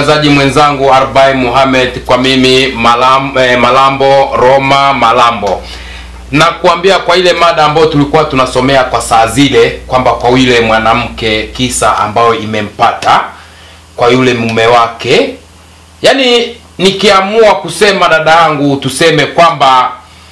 mtangazaji mwenzangu Arbai Muhammad, kwa mimi Malam, eh, Malambo Roma Malambo na kuambia kwa ile mada ambayo tulikuwa tunasomea kwa saa zile kwamba kwa yule mwanamke kisa ambayo imempata kwa yule mume wake, yaani nikiamua kusema dada yangu, tuseme kwamba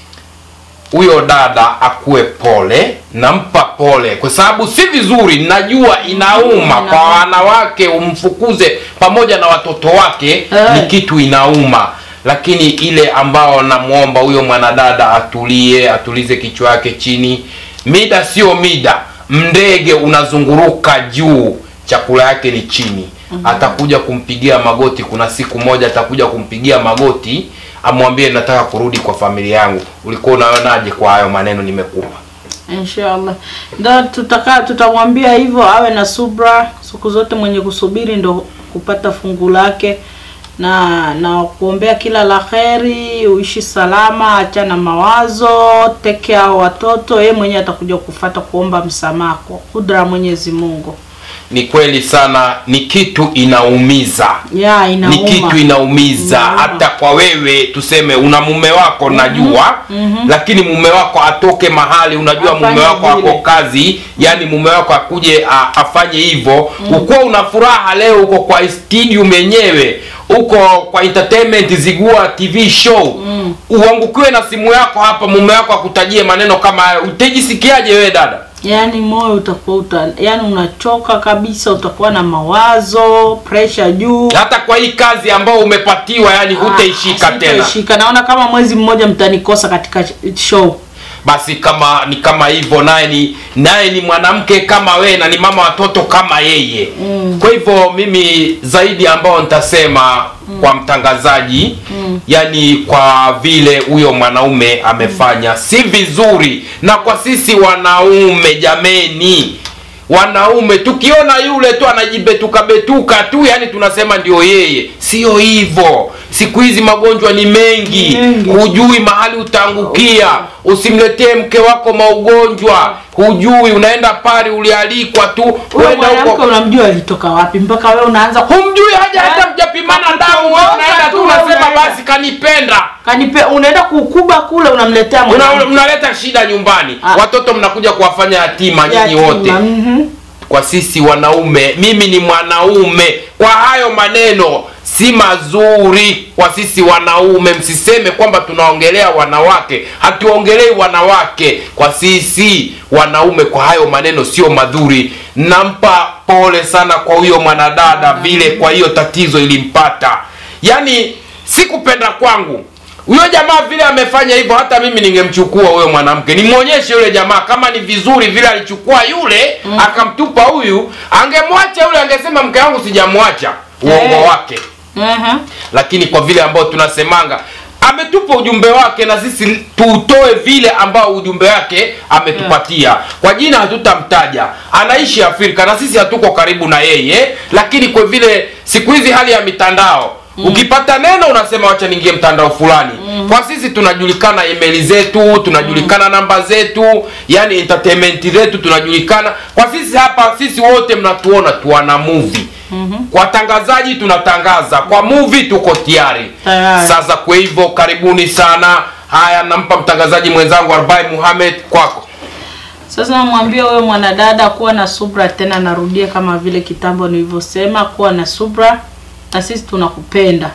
huyo dada akuwe pole, nampa pole kwa sababu si vizuri, najua inauma kwa wanawake, umfukuze pamoja na watoto wake Eh. ni kitu inauma, lakini ile ambao namwomba huyo mwanadada atulie, atulize kichwa yake chini. Mida sio mida, ndege unazunguruka juu, chakula yake ni chini. Atakuja kumpigia magoti, kuna siku moja atakuja kumpigia magoti amwambie nataka kurudi kwa familia yangu. Ulikuwa unaonaje kwa hayo maneno nimekupa? Inshallah. Ndio tutaka tutamwambia hivyo awe na subra siku zote, mwenye kusubiri ndo kupata fungu lake, na na kuombea kila la kheri, uishi salama, achana mawazo, tekea hao watoto. Yeye mwenyewe atakuja kufata kuomba msamaha kwa kudra ya Mwenyezi Mungu. Ni kweli sana, ni kitu inaumiza Ya ni inauma. kitu inaumiza Inauma. hata kwa wewe tuseme una mume wako najua lakini mume wako atoke mahali unajua Afanye mume wako vile. ako kazi yani mume wako akuje a- afanye hivyo ukuwa una furaha leo uko kwa studio yenyewe uko kwa entertainment zigua tv show uangukiwe na simu yako hapa mume wako akutajie maneno kama hayo utajisikiaje wewe dada Yaani moyo utakuwa uta, yaani unachoka kabisa, utakuwa na mawazo, pressure juu. hata kwa hii kazi ambayo umepatiwa yani hutaishika Ah, tena sitaishika. Naona kama mwezi mmoja mtanikosa katika show. basi kama ni kama hivyo naye ni naye ni mwanamke kama wewe na ni mama watoto kama yeye mm. kwa hivyo mimi zaidi ambao nitasema mm. kwa mtangazaji mm. yani kwa vile huyo mwanaume amefanya mm. si vizuri na kwa sisi wanaume jameni wanaume tukiona yule tu anajibetuka betuka tu yani tunasema ndio yeye sio hivyo siku hizi magonjwa ni mengi Mengi. hujui mahali utaangukia usimletee mke wako maugonjwa hujui unaenda pale ulialikwa tu Wewe uenda mwanamke huko unamjua alitoka wapi mpaka wewe unaanza ku- humjui haja hata Eh, mjapimana kakutongoza damu wewe unaenda tu tu, unasema unaenda. basi kanipenda kanipe unaenda kukuba kule unamletea Una- mwanamke. mnaleta shida nyumbani Ah. watoto mnakuja kuwafanya yatima nyinyi Yatima, wote mhm. kwa sisi wanaume mimi ni mwanaume kwa hayo maneno si mazuri kwa sisi wanaume msiseme kwamba tunaongelea wanawake hatuongelei wanawake kwa sisi wanaume kwa hayo maneno sio madhuri nampa pole sana kwa huyo mwanadada vile kwa hiyo tatizo ilimpata yaani si kupenda kwangu huyo jamaa vile amefanya hivyo hata mimi ningemchukua huyo mwanamke nimwonyeshe yule jamaa kama ni vizuri vile alichukua yule mm. akamtupa huyu angemwacha yule angesema mke wangu sijamwacha uongo Eh. wake Mhm. lakini kwa vile ambao tunasemanga ametupa ujumbe wake na sisi tuutoe vile ambao ujumbe wake ametupatia kwa jina hatutamtaja anaishi afrika na sisi hatuko karibu na yeye lakini kwa vile siku hizi hali ya mitandao Mm. ukipata neno unasema wacha niingie mtandao fulani mm. kwa sisi tunajulikana email zetu tunajulikana mm. namba zetu yani entertainment zetu tunajulikana kwa sisi hapa sisi wote mnatuona tuana movie mm-hmm. kwa tangazaji tunatangaza kwa movie tuko tayari Tayari. sasa kwa hivyo karibuni sana haya nampa mtangazaji mwenzangu arbai muhamed kwako Sasa namwambia huyo mwanadada kuwa na subra tena, narudia kama vile kitambo nilivyosema, kuwa na subra, na sisi tunakupenda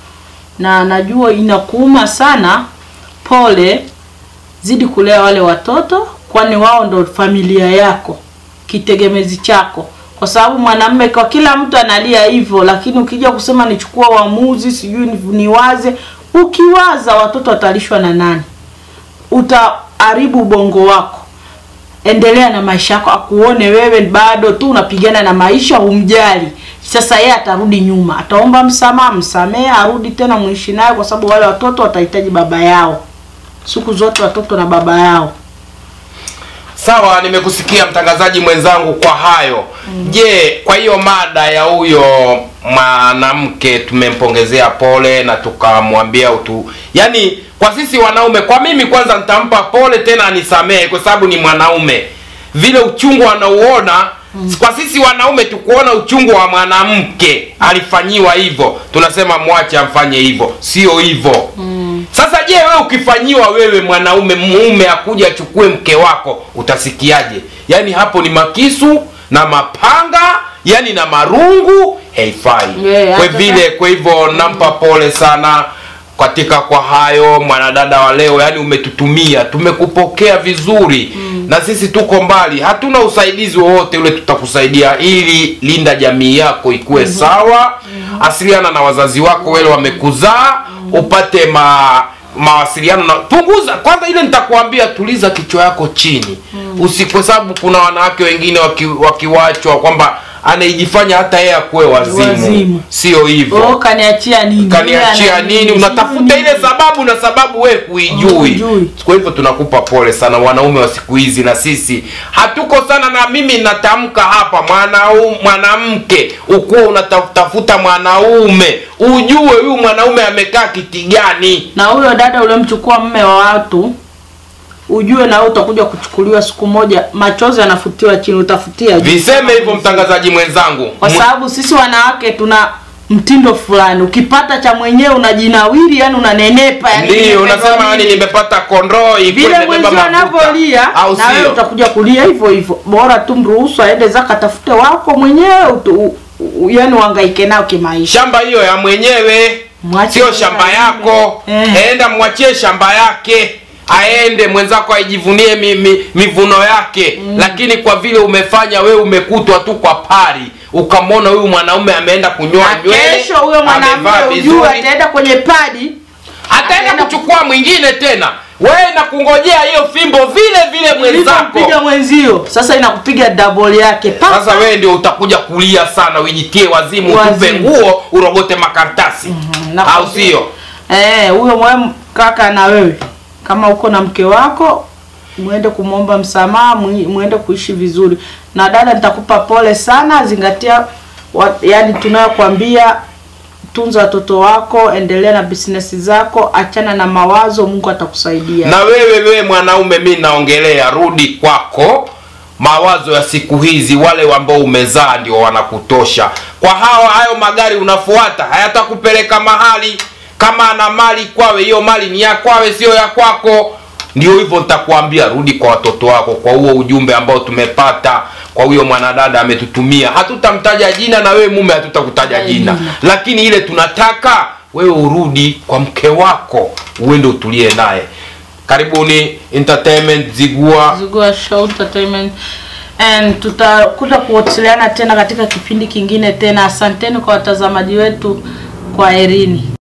na najua inakuuma sana. Pole, zidi kulea wale watoto, kwani wao ndo familia yako, kitegemezi chako, kwa sababu mwanamume, kwa kila mtu analia hivyo, lakini ukija kusema nichukua uamuzi, sijui ni- niwaze, ukiwaza watoto watalishwa na nani? Utaharibu ubongo wako endelea na maisha yako, akuone wewe bado tu unapigana na maisha, humjali. Sasa yeye atarudi nyuma, ataomba msamaha, msamehe, arudi tena muishi naye, kwa sababu wale watoto watahitaji baba yao siku zote, watoto na baba yao. sawa nimekusikia mtangazaji mwenzangu kwa hayo je kwa hiyo mada ya huyo mwanamke tumempongezea pole na tukamwambia utu yaani kwa sisi wanaume kwa mimi kwanza nitampa pole tena anisamehe kwa sababu ni mwanaume vile uchungu anauona kwa sisi wanaume tukuona uchungu wa mwanamke alifanyiwa hivyo tunasema mwache amfanye hivyo sio hivyo sasa je wewe ukifanyiwa wewe mwanaume mume akuja achukue mke wako utasikiaje yaani hapo ni makisu na mapanga yani na marungu haifai Yeah, kwa hata vile kwa hivyo nampa pole sana katika kwa hayo mwanadada wa leo yani umetutumia tumekupokea vizuri mm. na sisi tuko mbali hatuna usaidizi wowote ule tutakusaidia ili linda jamii yako ikuwe mm-hmm. sawa mm-hmm. asiliana na wazazi wako wale wamekuzaa mm-hmm. upate ma mawasiliano na punguza kwanza ile nitakuambia tuliza kichwa yako chini mm. usi kwa sababu kuna wanawake wengine waki, wakiwachwa kwamba anaijifanya hata yeye akuwe wazimu, Wazimu. sio hivyo oh, kaniachia nini kaniachia Yeye ana nini unatafuta sijui ile nini. sababu na sababu we kuijui Huijui. kwa hivyo tunakupa pole sana wanaume wa siku hizi na sisi hatuko sana na mimi natamka hapa mwanau- mwanamke ukuwa unatafuta mwanaume ujue huyu mwanaume amekaa kiti gani na huyo dada uliomchukua mme wa watu ujue na wewe utakuja kuchukuliwa siku moja machozi yanafutiwa chini utafutia juu. viseme hivyo mtangazaji mwenzangu kwa sababu sisi wanawake tuna mtindo fulani ukipata cha mwenyewe unajinawiri yani unanenepa yani ndio nimebeba unasema yani nini. nimepata kondoo ilikuwa vile imebeba mwenzio mafuta. anavyolia au na wewe sio utakuja kulia hivyo hivyo bora tu mruhusu aende zake atafute wako mwenyewe utu- u- u- yani uhangaike nao kimaisha shamba hiyo ya mwenyewe Mwache sio yeye shamba alime. yako Eh. enda mwachie shamba yake aende mwenzako aijivunie mi, mi, mivuno yake mm. lakini kwa vile umefanya wewe umekutwa tu kwa pari ukamwona huyu mwanaume ameenda kunyoa na nywele kesho huyo amevaa mwanamke ujue vizuri ataenda kwenye padi ataenda ataenda kuchukua mwingine tena wewe na kungojea hiyo fimbo vile vile mwenzako ulivyopiga mwenzio sasa inakupiga double yake Pa- sasa wewe ndio utakuja kulia sana uijitie wazimu utupe Wazimu. nguo urogote makaratasi na- au sio Eh, huyo mwe kaka na wewe kama uko na mke wako mwende kumwomba msamaha mwi- mwende kuishi vizuri na dada nitakupa pole sana zingatia wa, yani tunayokwambia tunza watoto wako endelea na business zako achana na mawazo mungu atakusaidia na wewe wewe mwanaume mi naongelea rudi kwako mawazo ya siku hizi wale ambao umezaa ndio wanakutosha kwa hawa hayo magari unafuata hayatakupeleka mahali kama ana mali kwawe hiyo mali ni ya kwawe sio ya kwako ndio hivyo nitakwambia rudi kwa watoto wako kwa huo ujumbe ambao tumepata kwa huyo mwanadada ametutumia hatutamtaja jina na wewe mume hatutakutaja jina Jina. lakini ile tunataka wewe urudi kwa mke wako uende utulie naye karibuni entertainment zigua Zugua Show Entertainment and tutakuja kuwasiliana tena katika kipindi kingine tena asanteni kwa watazamaji wetu kwa erini